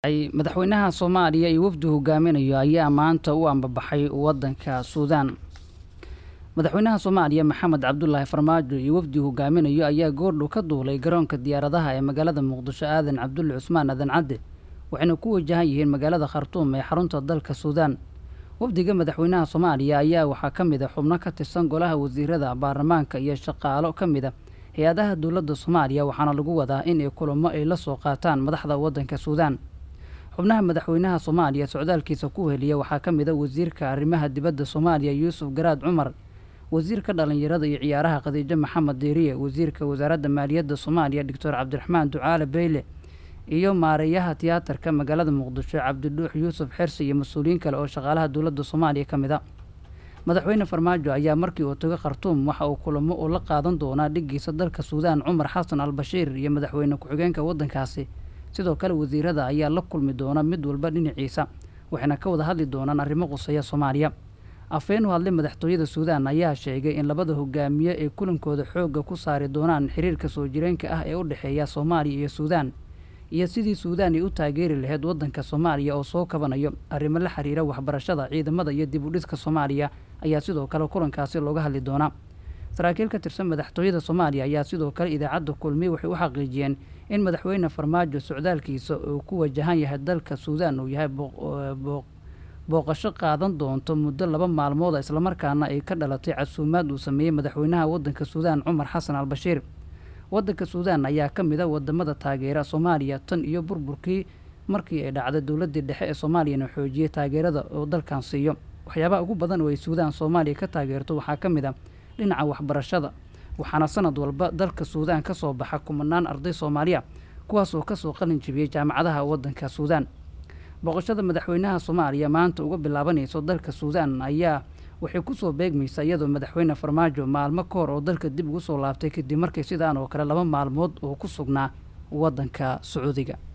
madaxweynaha soomaaliya iyo wafdi hogaaminayo ayaa maanta u ambabaxay wadanka suudaan madaxweynaha soomaaliya maxamed cabdulaahi farmaajo iyo wafdi hogaaminayo ayaa goordhow ka duulay garoonka diyaaradaha ee magaalada muqdisho aadan cabdulle cusmaan aadan cadde waxayna ku wajahan yihiin magaalada khartuum ee xarunta dalka suudaan wafdiga madaxweynaha soomaaliya ayaa waxaa ka mid a xubno ka tirsan golaha wasiirada baarlamaanka iyo shaqaalo ka mid a hay-adaha dowladda soomaaliya waxaana lagu wadaa in ay kulamo ay la soo qaataan madaxda waddanka suudaan xubnaha madaxweynaha soomaaliya socdaalkiisa ku heliya waxaa ka mid a wasiirka arrimaha dibadda soomaaliya yuusuf garaad cumar wasiirka dhallinyarada iyo ciyaaraha khadiijo maxamed deeriye wasiirka wasaaradda maaliyadda soomaaliya doctor cabdiraxmaan ducaale beyle iyo maareeyaha tiyaatarka magaalada muqdisho cabdidhuux yuusuf xersi iyo mas-uuliyiin kale oo shaqaalaha dowladda soomaaliya ka mid a madaxweyne farmaajo ayaa markii uu tago khartuum waxa uu kulamo uu la qaadan doonaa dhiggiisa dalka suudaan cumar xasan al bashiir iyo madaxweyne ku-xigeenka waddankaasi sidoo kale wasiirada ayaa la kulmi doona mid walba dhinaciisa waxayna ka wada hadli doonaan arrimo quseeya soomaaliya afeen u hadlay madaxtooyada suudaan ayaa sheegay in labada hogaamiye ay kulankooda xoogga ku saari doonaan xiriirka soo jireenka ah ee u dhexeeya soomaaliya iyo suudaan iyo sidii suudaan ay u taageeri lahayd waddanka soomaaliya oo soo kabanayo arrimo la xiriira waxbarashada ciidamada iyo dib u dhiska soomaaliya ayaa sidoo kale kulankaasi looga hadli doonaa saraakiil ka tirsan madaxtooyada soomaaliya ayaa sidoo kale idaacadda kulmiye waxay u xaqiijiyeen in madaxweyne farmaajo socdaalkiisa uu ku wajahan yahay dalka suudaan uu yahay booqasho qaadan doonto muddo laba maalmood islamarkaana ay ka dhalatay casuumaad uu sameeyey madaxweynaha waddanka suudaan cumar xasan al bashiir waddanka suudaan ayaa ka mid a wadamada taageera soomaaliya tan iyo burburkii markii ay dhacday dowladdii dhexe ee soomaaliyana xoojiyey taageerada oo dalkan siiyo waxyaabaha ugu badan oo ay suudaan soomaaliya ka taageerto waxaa ka mid a dhinaca waxbarashada waxaana sanad walba dalka suudaan ka soo baxa kumanaan arday soomaaliya kuwaas oo kasoo qalin jibiyey jaamacadaha waddanka suudaan booqashada madaxweynaha soomaaliya maanta uga bilaabanayso dalka suudaan ayaa waxay kusoo beegmaysaa iyadoo madaxweyne farmaajo maalmo ka hor oo dalka dib ugu soo laabtay kadib markii sidaan oo kale laba maalmood oo ku sugnaa waddanka sacuudiga